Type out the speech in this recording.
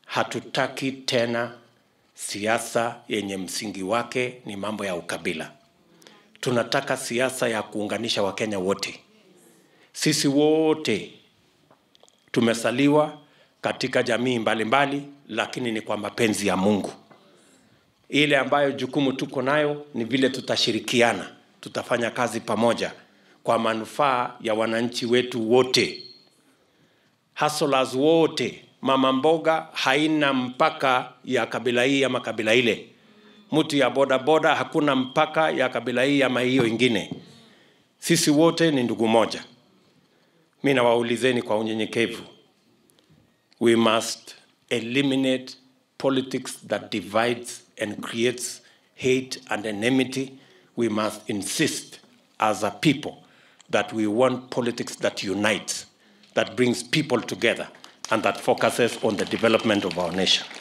hatutaki tena siasa yenye msingi wake ni mambo ya ukabila. Tunataka siasa ya kuunganisha Wakenya wote. Sisi wote tumesaliwa katika jamii mbalimbali mbali, lakini ni kwa mapenzi ya Mungu. Ile ambayo jukumu tuko nayo ni vile tutashirikiana, tutafanya kazi pamoja kwa manufaa ya wananchi wetu wote, hustlers wote. Mama mboga haina mpaka ya kabila hii ama kabila ile. Mtu ya bodaboda hakuna mpaka ya kabila hii ama hiyo ingine. Sisi wote ni ndugu moja. Mi nawaulizeni kwa unyenyekevu, we must eliminate politics that divides and creates hate and enmity. We must insist as a people that we want politics that unites, that brings people together, and that focuses on the development of our nation.